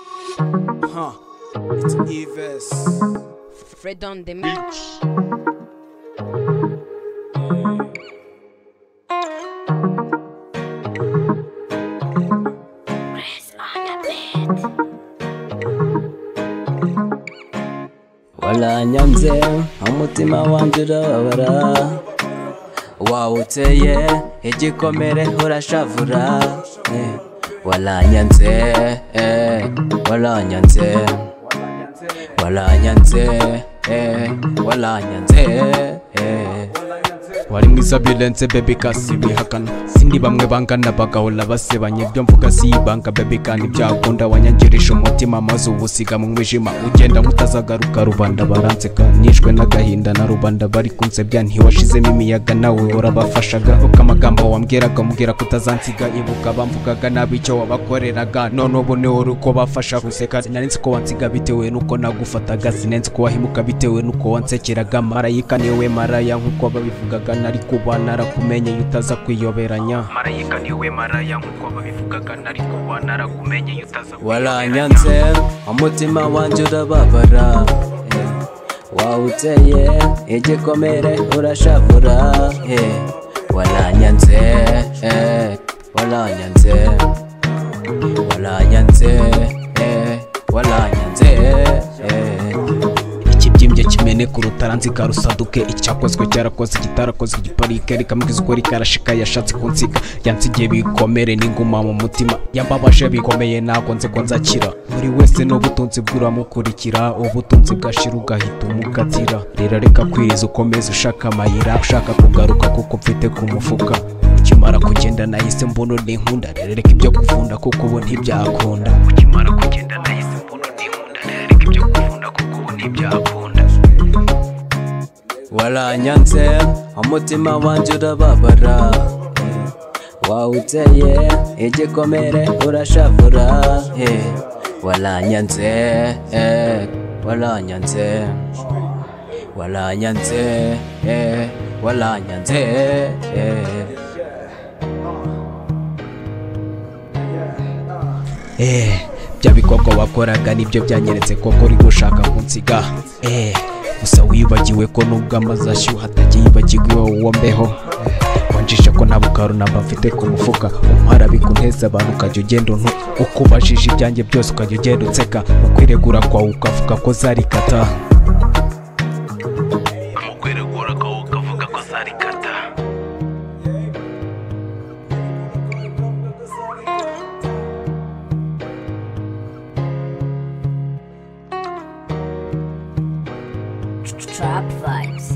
Huh. It's Eves. Fred on the mix. waranyanze umutima wanjye urababara wawuteye igikomere urashavura eh. waranyanze eh, waranyanze waranyanze eh, waranyanze eh. wari mwiza birenze bebe kasi bihakana sindi bamwe bangana bagahora basebanye ibyo mvuga si ibanga bebe kandi byakunda wanyangirisha umutima maze uwusiga mu mwijima ugenda mutazagaruka rubanda baranseka nishwe n'agahinda na rubanda bari kunsebya ntiwashizemo imiyaga nawe urabafashaga uko amagambo wambwiraga umbwira ko utazansiga ibuka bamvugaga nabi icyo wabakoreraga none ubu niwe uri kubafasha guseka sinanensi ko wansiga bitewe n'uko nagufataga sinensi ko wahimuka bitewe n'uko wansekeraga marayika niwe maraya nk'uko babivugaga nari kuba narakumenye utaza kwiyoberanya marayika niwe maraya nk'uko babivugaga nari kuba narakumenye utaza waranyanze umutima wanjye urababara eh. wawuteye igikomere urashavura eh. waranyanze eh. waranyanze waranyanze eh. waranyanze eh. ikibyimbye kimene ku rutaranzika rusaduke icyakozwe cyarakoze kitarakoze igiparike rikamubwiza ukuri karashika yashatse kunsiga yansigiye bikomere n'inguma mu mutima yambabaje bikomeye ntabwo nzi ko nzakira buri wese n'ubutunzi bw'uramukurikira ubutunzi bwashira ugahita umukatira rero reka kwiriza ukomeze ushaka amayira ushaka kugaruka kuko mfite ku mufuka ukimara kugenda nahise mbona n'inkunda rero reka ibyo kuvunda kuko ubu ntibyakunda ukimara kugenda nahise mbona n'inkunda reka ibyo kuvunda kuko ubu ntibyakunda waranyanze umutima wanjye urababara eh. wawuteye igikomere urashavura eh. waranyanze eh. waranyanze waranyanze eh. waranyanze eh. eh bya bikorwa wakoraga nibyo byanyeretse koko uri gushaka kunsiga eh gusa wibagiwe ko nubwo amazi ashyuha atagiyibagirwa iwawe uwo mbeho Eh, wanjije ko nta bukarunamba mfite ku mufuka umara bikunteza abantu ukajya ugenda untu uko ubajije ibyanjye byose ukajya ugenda unseka ukwiregura kwawe ukavuga ko zarikata mukwiregura ko ukavuga ko zarikata Trap vibes.